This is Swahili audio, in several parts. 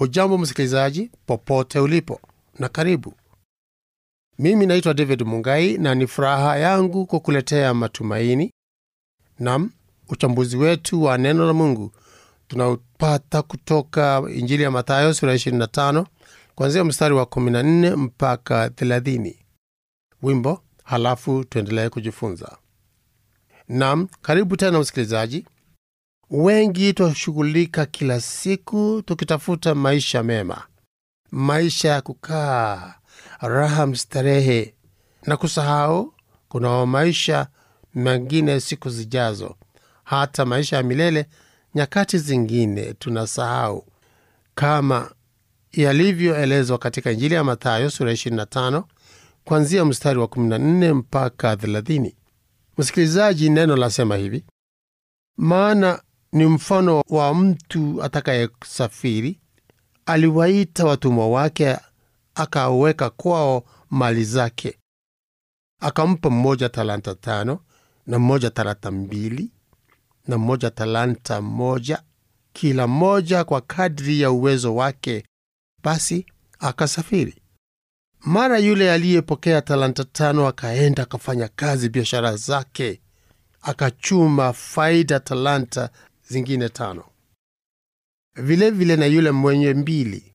Hujambo msikilizaji, popote ulipo, na karibu. Mimi naitwa David Mungai na ni furaha yangu kukuletea matumaini nam uchambuzi wetu wa neno la Mungu tunaopata kutoka Injili ya Mathayo sura 25 kuanzia mstari wa 14 mpaka 30. Wimbo halafu tuendelee kujifunza. Nam, karibu tena msikilizaji. Wengi twashughulika kila siku tukitafuta maisha mema, maisha ya kukaa raha mstarehe, na kusahau kuna maisha mengine siku zijazo, hata maisha ya milele. Nyakati zingine tunasahau, kama yalivyoelezwa katika Injili ya Mathayo sura 25 kuanzia mstari wa 14 mpaka 30. Msikilizaji, neno lasema hivi: maana ni mfano wa mtu atakayesafiri, aliwaita watumwa wake, akaweka kwao mali zake, akampa mmoja talanta tano, na mmoja talanta mbili, na mmoja talanta moja, kila mmoja kwa kadri ya uwezo wake. Basi akasafiri. Mara yule aliyepokea talanta tano akaenda akafanya kazi biashara zake, akachuma faida talanta zingine tano. Vilevile vile na yule mwenye mbili,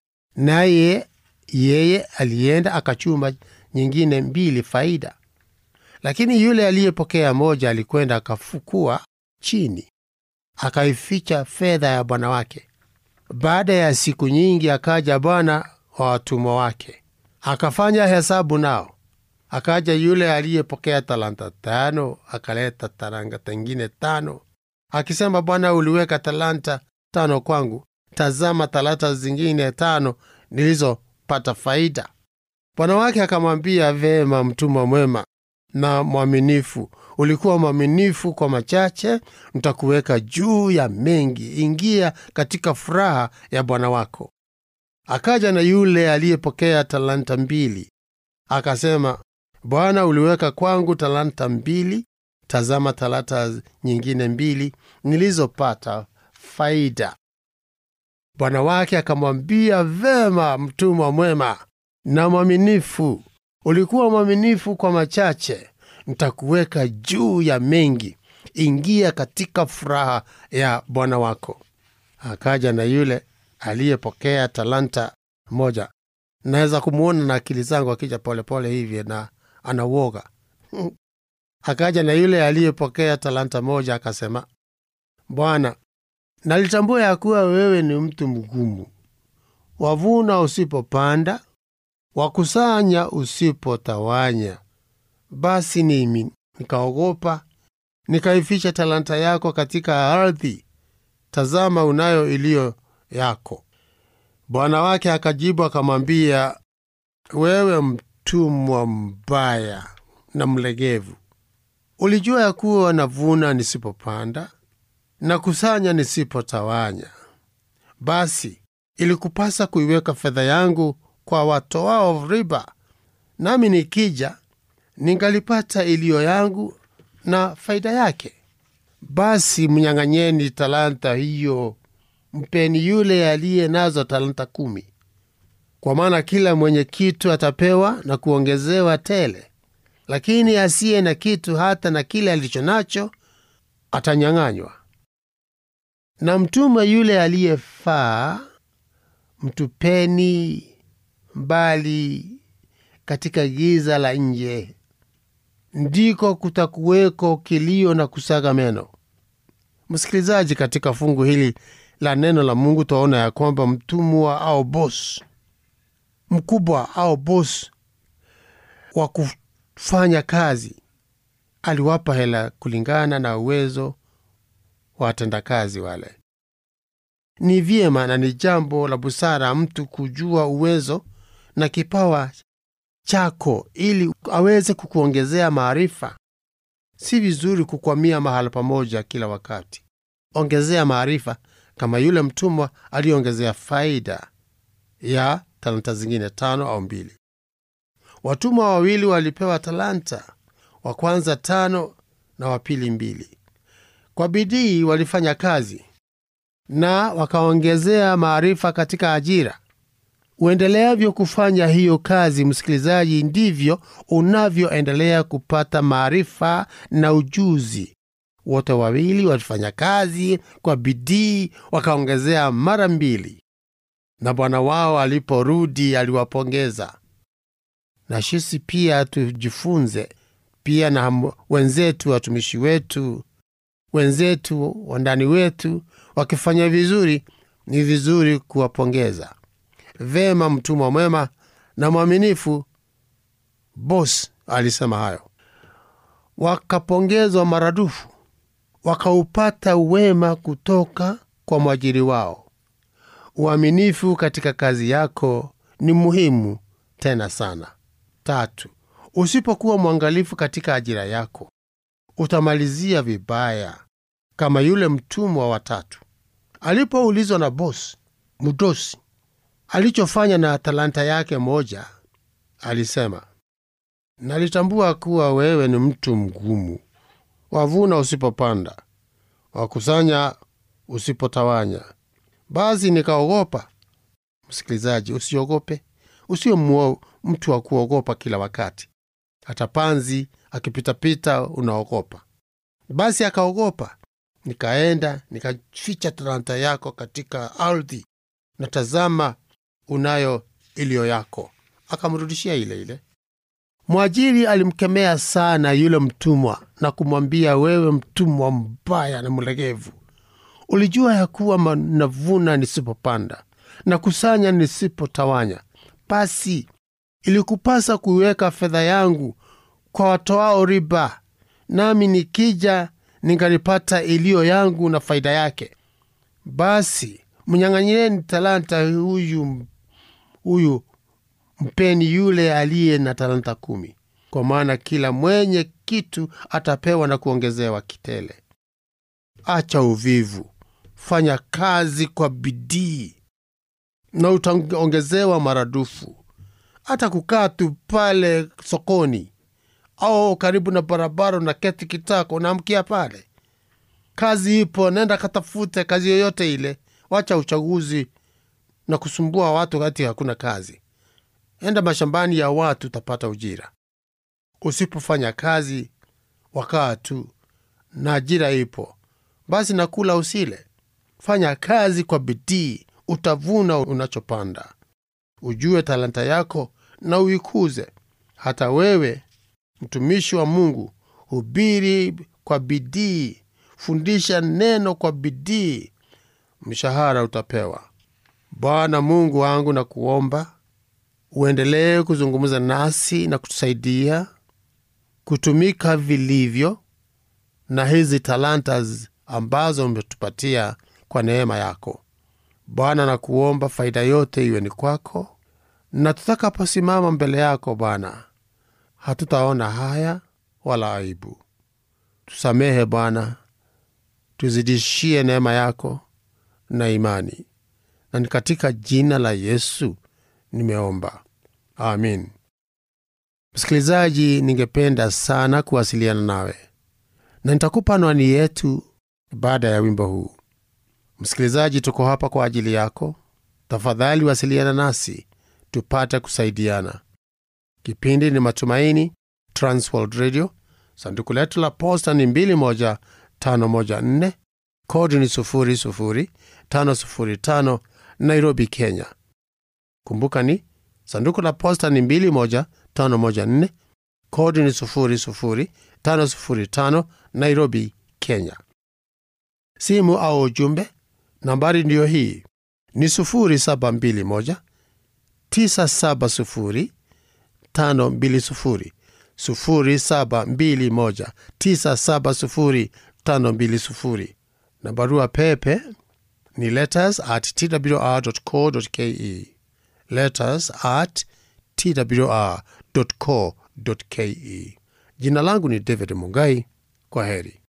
naye yeye alienda akachuma nyingine mbili faida. Lakini yule aliyepokea moja alikwenda akafukua chini, akaificha fedha ya bwana wake. Baada ya siku nyingi, akaja bwana wa watumwa wake, akafanya hesabu nao. Akaja yule aliyepokea talanta tano, akaleta talanta nyingine tano akisema, Bwana, uliweka talanta tano kwangu, tazama talanta zingine tano nilizopata faida. Bwana wake akamwambia, vema, mtumwa mwema na mwaminifu, ulikuwa mwaminifu kwa machache, ntakuweka juu ya mengi, ingia katika furaha ya bwana wako. Akaja na yule aliyepokea talanta mbili, akasema, Bwana, uliweka kwangu talanta mbili tazama talanta nyingine mbili nilizopata faida. Bwana wake akamwambia, vema, mtumwa mwema na mwaminifu, ulikuwa mwaminifu kwa machache, ntakuweka juu ya mengi, ingia katika furaha ya bwana wako. Akaja na yule aliyepokea talanta moja. Naweza kumwona na akili zangu akija polepole hivi na anauoga Akaja na yule aliyepokea talanta moja, akasema, Bwana, nalitambua ya kuwa wewe ni mtu mgumu, wavuna usipopanda, wakusanya usipotawanya. Basi nimi nikaogopa, nikaificha talanta yako katika ardhi. Tazama, unayo iliyo yako. Bwana wake akajibu akamwambia, wewe mtumwa mbaya na mlegevu Ulijua ya kuwa navuna nisipopanda na kusanya nisipotawanya. Basi ilikupasa kuiweka fedha yangu kwa watoao riba, nami nikija ningalipata iliyo yangu na faida yake. Basi mnyang'anyeni talanta hiyo, mpeni yule aliye nazo talanta kumi, kwa maana kila mwenye kitu atapewa na kuongezewa tele lakini asiye na kitu hata na kile alicho nacho atanyang'anywa. Na mtumwa yule aliyefaa mtupeni mbali katika giza la nje, ndiko kutakuweko kilio na kusaga meno. Msikilizaji, katika fungu hili la neno la Mungu twaona ya kwamba mtumwa au bos mkubwa au bos wa fanya kazi aliwapa hela kulingana na uwezo wa watendakazi wale. Ni vyema na ni jambo la busara mtu kujua uwezo na kipawa chako ili aweze kukuongezea maarifa. Si vizuri kukwamia mahala pamoja kila wakati. Ongezea maarifa, kama yule mtumwa aliyeongezea faida ya talanta zingine tano au mbili. Watumwa wawili walipewa talanta, wa kwanza tano na wa pili mbili. Kwa bidii walifanya kazi, na wakaongezea maarifa katika ajira. Uendeleavyo kufanya hiyo kazi, msikilizaji, ndivyo unavyoendelea kupata maarifa na ujuzi. Wote wawili walifanya kazi kwa bidii, wakaongezea mara mbili, na bwana wao aliporudi aliwapongeza. Na sisi pia tujifunze pia na wenzetu, watumishi wetu, wenzetu, wandani wetu wakifanya vizuri, ni vizuri kuwapongeza. Vema, mtumwa mwema na mwaminifu, bos alisema hayo. Wakapongezwa maradufu, wakaupata wema kutoka kwa mwajiri wao. Uaminifu katika kazi yako ni muhimu tena sana. Tatu, usipokuwa mwangalifu katika ajira yako utamalizia vibaya, kama yule mtumwa wa tatu alipoulizwa na bosi mdosi alichofanya na talanta yake moja, alisema, nalitambua kuwa wewe ni mtu mgumu, wavuna usipopanda, wakusanya usipotawanya. Basi nikaogopa. Msikilizaji, usiogope, usio muo mtu wa kuogopa kila wakati. Hata panzi akipitapita unaogopa. Basi akaogopa. Nikaenda nikaficha talanta yako katika ardhi, na tazama, unayo iliyo yako. Akamrudishia ile ile. Mwajiri alimkemea sana yule mtumwa na kumwambia, wewe mtumwa mbaya na mlegevu, ulijua ya kuwa navuna nisipopanda na kusanya nisipotawanya. Basi ilikupasa kuiweka fedha yangu kwa watoao riba, nami nikija ningalipata iliyo yangu na faida yake. Basi mnyang'anyireni talanta huyu huyu, mpeni yule aliye na talanta kumi, kwa maana kila mwenye kitu atapewa na kuongezewa kitele. Acha uvivu, fanya kazi kwa bidii na utaongezewa maradufu. Hata kukaa tu pale sokoni au karibu na barabara na keti kitako, unaamkia pale, kazi ipo, nenda katafute kazi yoyote ile. Wacha uchaguzi na kusumbua watu wakati hakuna kazi. Enda mashambani ya watu, utapata ujira. Usipofanya kazi, wakaa tu na ajira ipo, basi nakula usile. Fanya kazi kwa bidii, utavuna unachopanda. Ujue talanta yako na uikuze. Hata wewe mtumishi wa Mungu, hubiri kwa bidii, fundisha neno kwa bidii, mshahara utapewa. Bwana Mungu wangu, na kuomba uendelee kuzungumza nasi na kutusaidia kutumika vilivyo na hizi talanta ambazo umetupatia kwa neema yako Bwana. Na kuomba faida yote iwe ni kwako, na tutakaposimama mbele yako Bwana hatutaona haya wala aibu. Tusamehe Bwana, tuzidishie neema yako na imani, na ni katika jina la Yesu nimeomba, amin. Msikilizaji, ningependa sana kuwasiliana nawe na nitakupa anwani yetu baada ya wimbo huu. Msikilizaji, tuko hapa kwa ajili yako. Tafadhali wasiliana nasi tupate kusaidiana. Kipindi ni Matumaini, Transworld Radio. Sanduku letu la posta ni 21514 kodi ni 00505 Nairobi, Kenya. Kumbuka ni sanduku la posta ni 21514 kodi ni 00505 Nairobi, Kenya. Simu au ujumbe, nambari ndiyo hii ni 0721 970 520 0721 970 520 na barua pepe ni letters at twr.co.ke, letters at twr.co.ke. Jina langu ni David Mungai. Kwa heri.